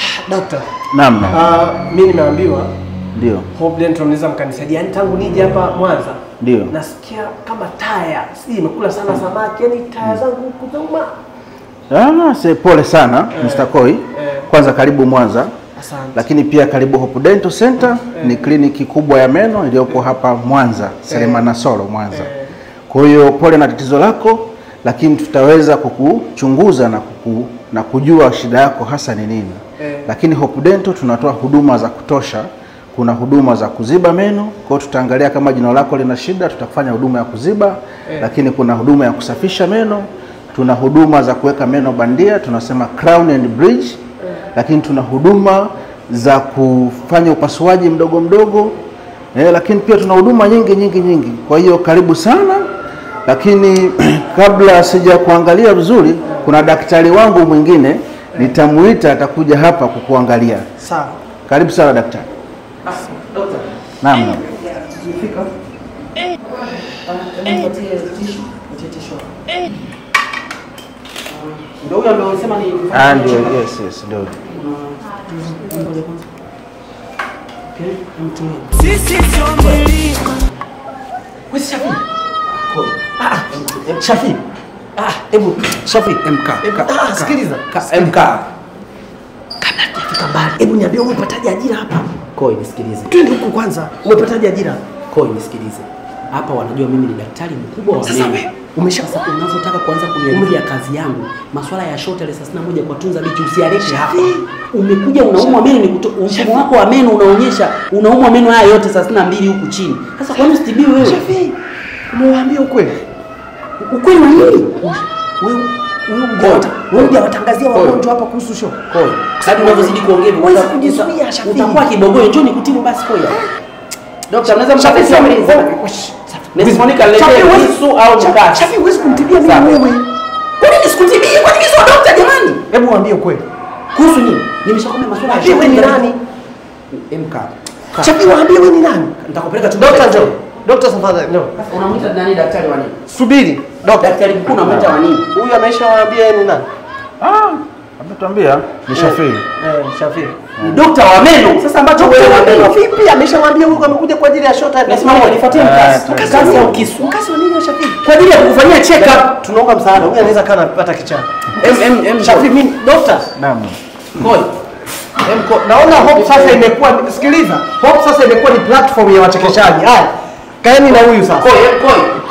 Dokta, Naam, naam. uh, mimi nimeambiwa Ndio. Hope Dental mnaweza mkanisaidia. Yaani tangu nije hapa Mwanza Ndio. nasikia kama taya, si imekula sana samaki, yaani taya zangu huku zauma. Ah, se pole sana Mr. Koi. Kwanza karibu Mwanza. Asante. Lakini pia karibu Hope Dental Center ni kliniki kubwa ya meno iliyopo hapa Mwanza, Selemana Solo Mwanza. Kwa hiyo pole na tatizo lako, lakini tutaweza kukuchunguza na kuku, na kujua shida yako hasa ni nini. Eh. Lakini Hope Dental tunatoa huduma za kutosha. Kuna huduma za kuziba meno, kwa hiyo tutaangalia kama jino lako lina shida, tutafanya huduma ya kuziba. Lakini kuna huduma ya kusafisha meno, tuna huduma za kuweka meno bandia, tunasema crown and bridge. Lakini tuna huduma za kufanya upasuaji mdogo mdogo eh, lakini pia tuna huduma nyingi nyingi nyingi. Kwa hiyo karibu sana, lakini kabla sija kuangalia vizuri, kuna daktari wangu mwingine nitamuita, atakuja hapa kukuangalia. Sawa. Karibu sana daktari. Dokta, Naam, naam. umefika? Nipatie tishu, nipatie tishu. Ndio huyo ambaye unasema ni Ah, ndio, yes, yes, ndio. Okay, mtumie. Sisi sio milima. Wewe Shafi. Ah, ah, Shafi. Ah, hebu Shafi. MK. Hebu- ah, sikiliza. MK. Kabla tujafika mbali, hebu niambie umepataje ajira hapa? Koi nisikilize. Twende huku kwanza. Umepataje ajira? Koi nisikilize. Hapa wanajua mimi ni daktari mkubwa wa Sasa meno. we, umesha Sasa unavyotaka kuanza kuniharibia kazi yangu, masuala ya short ile 31 kwa tunza bichi usialete hapa. Umekuja unaumwa meno ni kuto, mfumo wako wa meno unaonyesha unaumwa meno haya yote 32 huku chini. Sasa kwa nini usitibiwe wewe? Shafi. Umewaambia ukweli? Ukweli wa nini? Wewe wewe hujawata- wewe hujawatangazia Koi. wagonjwa hapa kuhusu show. Koi. Sasa unavyozidi kuongea hivyo, Huwezi uta- kujizuia, uta- Shafi. Utakuwa kibogoyo, njoo nikutibu basi Koi. Daktari, unaweza Shafi, mkapesa Shafi, mlinzi. Shafi. Nisiponika niletee Shafi, huwezi- kisu au Shafi, mkasi. Shafi, huwezi kumtibia mimi Sawa. wewe. Kwa nini sikutibie? Kwa nini sio daktari jamani? Hebu waambie ukweli. Kuhusu nini? Nimeshakwambia masuala ya Waambie wewe ni short- nani? MK. Shafi, waambie wewe ni nani? Nitakupeleka tu. Dokta njoo. Dokta tafadhali njoo. Unamwita nani daktari wa nini? Subiri. Dokta. Daktari mkuu unamwita wa nini? Huyu ameshawaambia yeye ni nani? Ah, ametuambia ni Shafii. Eh, Shafi. Ni dokta wa meno. Sasa ambacho wewe Dokta wa meno unamwita vipi? Ameshawaambia huyu amekuja kwa ajili ya short time. Nasimama nifuatie mkasi. Eh, Mkasi wa au nini? kisu. Mkasi wa nini Shafi? Kwa ajili ya kukufanyia check up. Tunaomba msaada. Huyu anaweza kana kupata kichaa. M M M Shafi mimi dokta. Naam. Koi. Emko, naona Hope sasa imekuwa sikiliza. Hope sasa imekuwa ni platform ya wachekeshaji. Haya. Kaeni na huyu sasa. Koi, koi.